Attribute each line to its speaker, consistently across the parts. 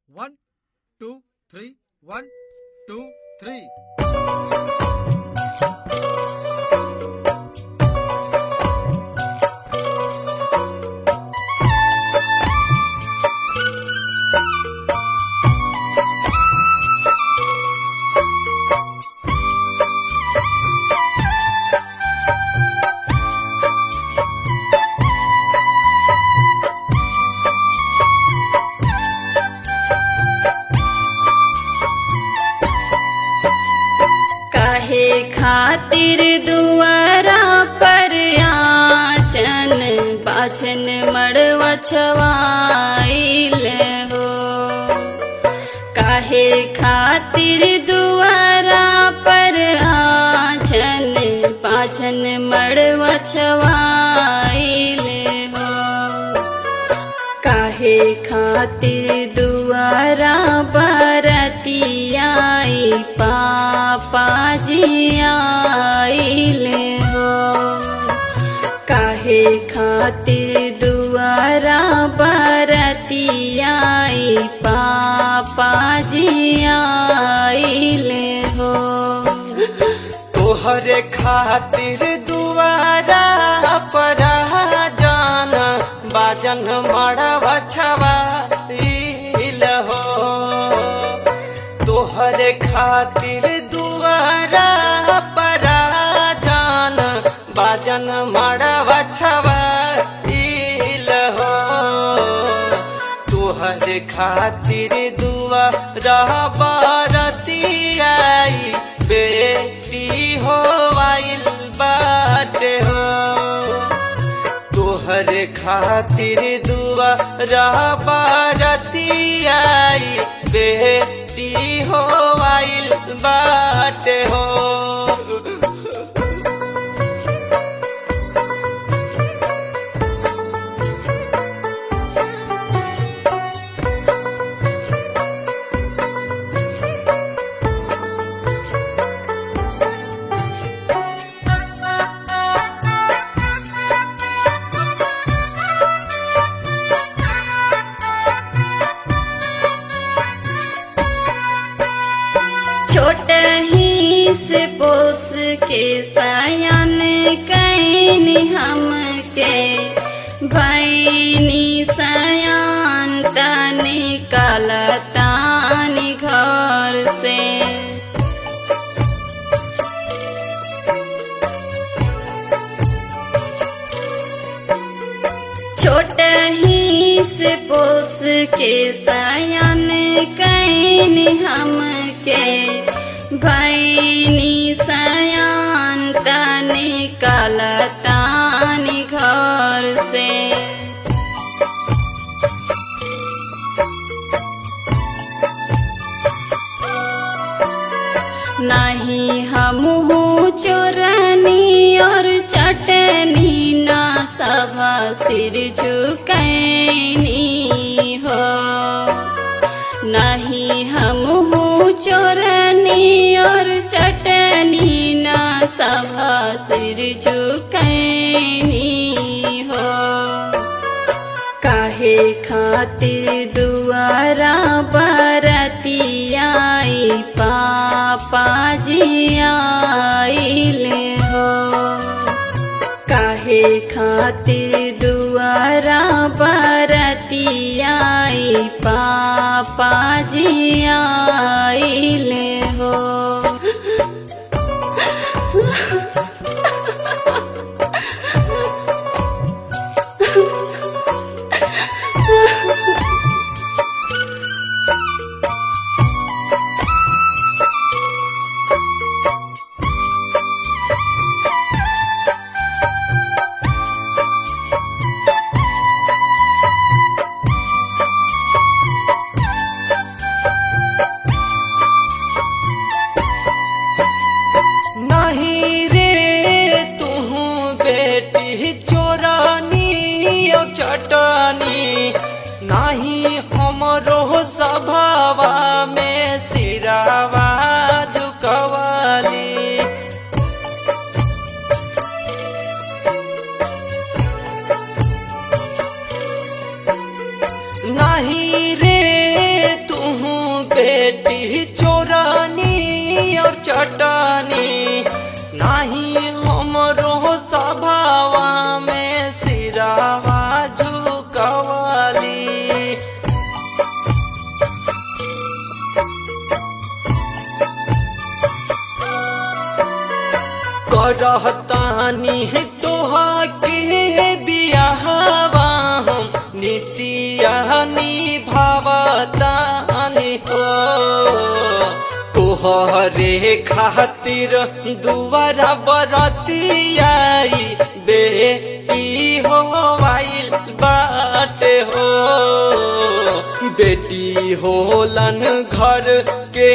Speaker 1: One, two, three. One, two, three.
Speaker 2: काहे खातिर दुआरा पर आसन बाछन मड़वा छवाइल हो काहे खातिर दुआरा पर आसन बाछन मड़वा छवाइल हो काहे खातिर दुआरा बरतियाई पापा जी आइल हो काहे खातिर दुआरा बरतियाई पापा जी आइल हो
Speaker 3: तोहरे खातिर दुआरा पर जान बाजन मड़वा छवाइल हो तोहरे खातिर दुआरा पर जान बाजन मड़वा छवाइल हो तोहरे खातिर दुआ बारतियाई बेटी हो आइल बाटे हो तोहरे खातिर दुआ बारतियाई बेटी हो आइल बाटे हो
Speaker 2: छोट ही से पोस के सयान कैन हम के बैनी सयान तने कलतानी घर से छोट ही से पोस के सयान कैन हम के भैनी सयान तने कलतानी घर से नहीं हम चोरनी और चटनी ना सभा सिर झुकैनी हो नहीं हम चोरनी और चटनी ना सभा सिर झुकैनी हो काहे खातिर दुआरा बरतियाई पापा जी आइल हो काहे खातिर दुआरा बरतियाई पापा जी आइल हो
Speaker 3: नहीं रे तू बेटी चोरानी ओ चटनी नहीं हमरो सभावा में सिरावा झुकवाली नहीं रे तू बेटी चोरानी और चटानी नाही हमरो सभावा में सिरावा झुकवाली करहतानी तोहा के बियाहवा हम नितिया निभावतानी हो तोहरे खातिर दुआरा बरतियाई बेटी हो आइल बाटे हो बेटी होलन घर के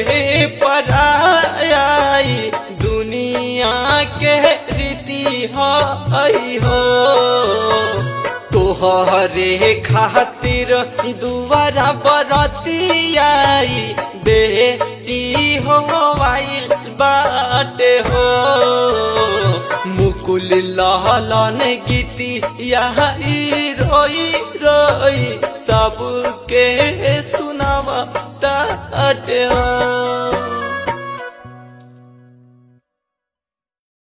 Speaker 3: पराई दुनिया के रीति हई हो तोहरे खातिर दुआरा बरतियाई बेटी हो आइल बाटे हो मुकुल लहलन गीती यही रोई रोई सबके सुनावा ताटे हो